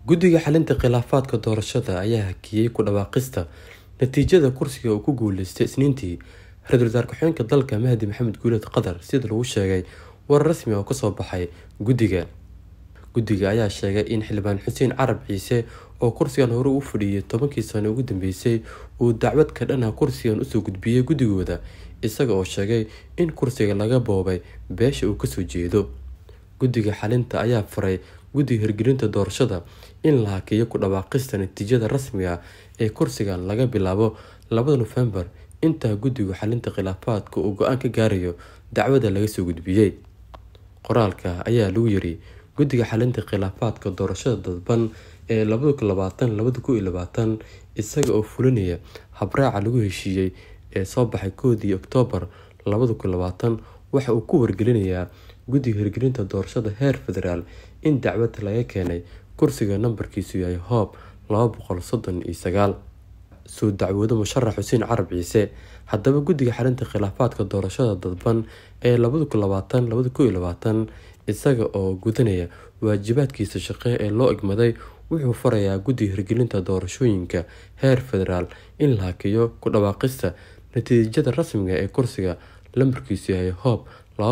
guddiga xalinta khilaafaadka doorashada ayaa hakiyey ku dhawaaqista natiijada kursiga uu ku guuleystay isniintii ra-iisul wasaar ku-xigeenka dalka mahdi maxamed guuleed qatar sida lagu sheegay war rasmi oo kasoo baxay guddiga guddiga ayaa sheegay in xildhibaan xuseen carab ciise oo kursigan hore u fadhiyay tobankii sano ugu dambeysay uu dacwad ka dhanah kursigan usoo gudbiyey guddigooda isaga oo sheegay in kursiga laga boobay beesha uu kasoo jeedo guddiga xalinta ayaa faray guddiga hirgelinta doorashada in la hakiyo ku dhawaaqista natiijada rasmiga ee kursigan laga bilaabo labada nofembar intaa guddigu xalinta khilaafaadka uu go-aan ka gaarayo dacwada laga soo gudbiyey qoraalka ayaa lagu yiri guddiga xalinta khilaafaadka doorashada dadban ee isaga oo fulinaya habraaca lagu heshiiyey ee soo baxay koodii oktoobar waxa uu ku wargelinayaa guddiga hirgelinta doorashada heer federaal in dacwad laga keenay kursiga nambarkiisu yahay hoob soo dacwoodo musharax xuseen carab ciise haddaba guddiga xalinta khilaafaadka doorashada dadban ee isaga oo gudanaya waajibaadkiisa shaqe ee loo egmaday wuxuu farayaa guddiga hirgelinta doorashooyinka heer federaal in la hakiyo ku dhawaaqista natiijada rasmiga ee kursiga lambarkiisu yahay hoob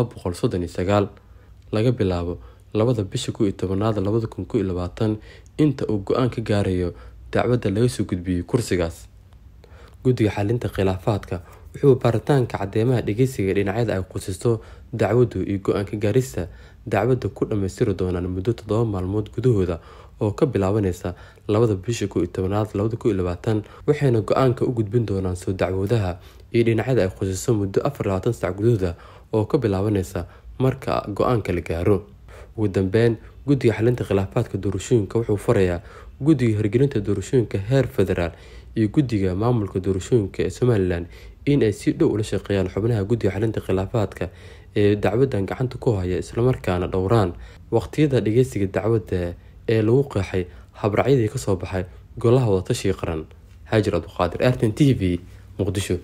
laga bilaabo labada bisha ko iyo tobanaad labada kun ko iyo labaatan inta uu go-aan ka gaarayo dacwadda laga soo gudbiyey kursigaas guddiga xalinta khilaafaadka wuxuu baaritaanka cadeemaha dhageysiga dhinacyada ay qusisto dacwaddu iyo go-aanka gaarista dacwadda ku dhammaystiri doonaan muddo toddoba maalmood gudahooda oo ka bilaabaneysa labada bisha ko iyo tobanaad labada ko iyo labaatan waxayna go-aanka u gudbin doonaan soo dacwoodaha iyo dhinacyada ay qusiso muddo afar labaatan sac gudahooda oo ka bilaabaneysa marka go-aanka la gaaro ugu dambeyn guddiga xalinta khilaafaadka doorashooyinka wuxuu farayaa guddiga hirgelinta doorashooyinka heer federaal iyo guddiga maamulka doorashooyinka ee somalilan in ay si dhow ula shaqeeyaan xubnaha guddiga xalinta khilaafaadka ee dacwadan gacanta ku haya islamarkaana dhowraan waqtiyada dhageysiga dacwadda ee lagu qeexay habracyadii kasoo baxay golaha wadatashiga qaran haajir abduqaadir artan t v muqdisho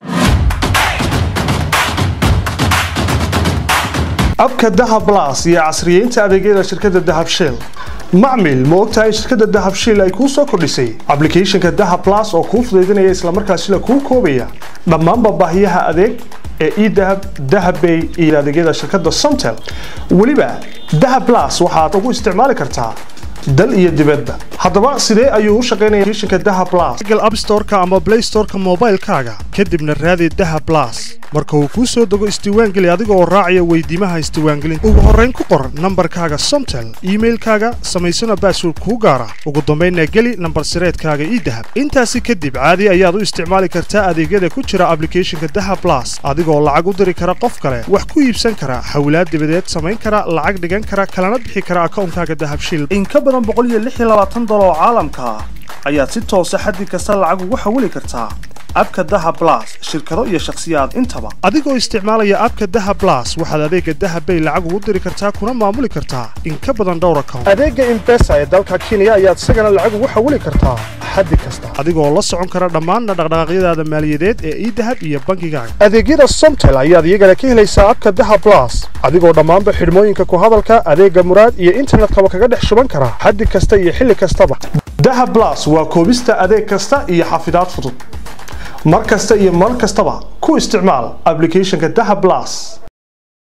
abka dahab las iyo casriyeynta adeegyada shirkadda dahab shell macmil ma ogtahay shirkadda dahab shell ay kuu soo kordhisay ablicathonka dahab las oo kuu fudaydinaya islamarkaasina kuu koobaya dhammaanba baahiyaha adeeg ee edahab dahabbay iyo adeegyada shirkadda somtel weliba dahab las waxaad ugu isticmaali kartaa dal iyo dibadda haddaba sidee ayuu u shaqaynaya applicationka dahab plus google app store-ka ama play store-ka moobaylkaaga kadibna raadi dahab plus marka uu kuu soo dego isdiiwaangeli adiga oo raacaya weydiimaha isdiiwaangelinta ugu horrayn ku qor nambarkaaga somtel iimailkaaga samaysana baasword kuu gaara ugu dambaynna geli nambar sireedkaaga ii dahab intaasi kadib caadi ayaad u isticmaali kartaa adeegyada ku jira ablicathonka dahab plus adigoo lacag u diri kara qof kale wax ku iibsan kara hawlaad dibadeed samayn kara lacag dhigan kara kalana bixi kara akawnkaaga dahabshil oo caalamka ah ayaad si toosa xaddi kasta lacag ugu xawili kartaa abka daha blas shirkado iyo shakhsiyaad intaba adigoo isticmaalaya abka daha blas waxaad adeega dahabbay lacag ugu diri kartaa kuna maamuli kartaa in ka badan dhowr account adeega imbesa ee dalka kenya ayaad isagana lacag ugu xawili kartaa xaddi kasta adigoo la socon kara dhammaanna dhaqdhaqaaqyadaada maaliyadeed ee idahab iyo bankigaaga adeegyada somtel ayaad iyagana ka helaysaa abka daha blas adigoo dhammaanba xidhmooyinka ku hadalka adeega muraad iyo internetkaba kaga dhex shuban kara xaddi kasta iyo xilli kastaba daha blas waa koobista adeeg kasta iyo xafidaad fudud mar kasta iyo mar kastaba ku isticmaal ablicathonka daha blas